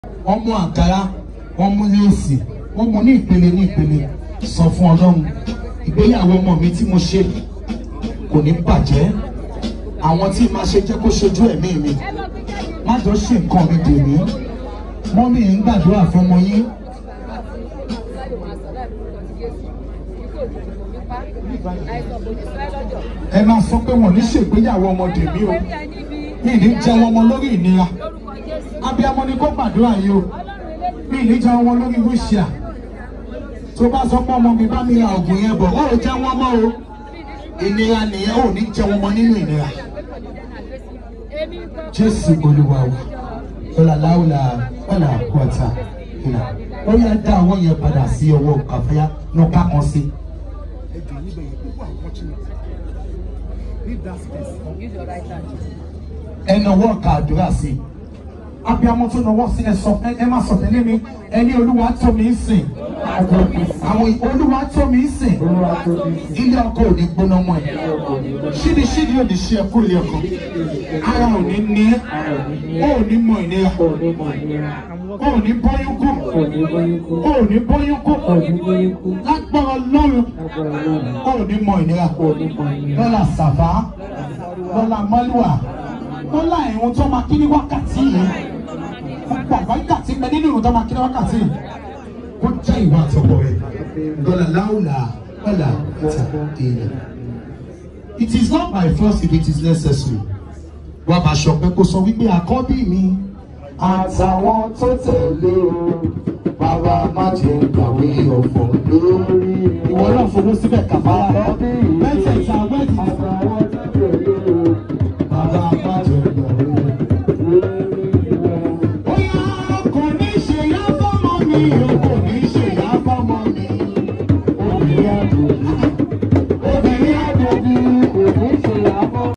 wọ́n mú àǹkárá wọ́n mú léèsì wọ́n mú ní ìpele ní ìpele sọ fún ọlọ́run ìgbéyàwó ọmọ mi tí mo ṣe kò ní bàjẹ́ àwọn tí màá ṣe jẹ́ kó ṣojú ẹ̀mí mi má jọ ṣe nǹkan mi dè mí mọ́mí ń gbàdúrà fún ọmọ yín ẹ máa sọ pé wọn ní ṣègbéyàwó ọmọdé mi o mi ní jẹun ọmọ lórí ìnira abiyamọ ni kó gbàdúrà yìí o mi ní jẹun ọmọ lórí wíṣíà tó bá sọ pé ọmọ mi bá mi ra oògùn yẹn bọ̀ ó jẹun ọmọ o ìnira nìyẹn ò ní jẹun ọmọ nínú ìnira jésù olúwa wa ọlà láwùlà ọlà àkọọta ìlà ó yẹ dá ọwọ́ yẹn padà sí ọwọ́ kàfẹ́yà náà ká kan sí. ẹ nawọ́ ká àdúrà sí i abiyamọ tó nawọ́ sí ẹ sọ ẹ má sọ tẹ́lẹ̀ mi ẹni olúwa tó mi ń sìn àwọn olúwa tó mi ń sìn ilé ọkọ ò ní gbóná mọ́ ẹ ṣídi ṣídi ò ní ṣe ẹ kúrò ilé ọkọ ara ò ní ní ẹ ó ní mọ ìnira ó ní bóyún kú ó ní bóyún kú lágbára lọ́run ó ní mọ ìnira lọ́la sàfá lọ́la mọ́lúwà lọ́la ìrun tó máa kí ní wákàtí yìí gbogbo àgbáyé mẹ nínú ìrun tó máa kí ní wákàtí yìí kó jẹ́ ìwà àtọ̀pọ̀ rẹ̀ lọ́la láwùlà lọ́la ìta èèyàn. It is not by force if it is necessary. Wà bá aṣọ pé kó sọ wípé àkọ́bí mi àtàwọn tó tẹ̀lé o bàbá má jẹ́ gbàgbé ọ̀fọ̀ lórí. Ìwọ náà fowó síbẹ̀ kàfárá. Mẹ́tẹ̀ẹ̀ta wẹ́ẹ̀dì. Àtàwọn tó tẹ̀lé o bàbá má jẹ́ gbàgbé ó yá kò ní ṣe yá fọ́mọ mi o kò ní ṣe yá fọ́mọ mi. Obìnrin àdòbí obìnrin àdòbí kò ní ṣe yá fọ́mọ mi.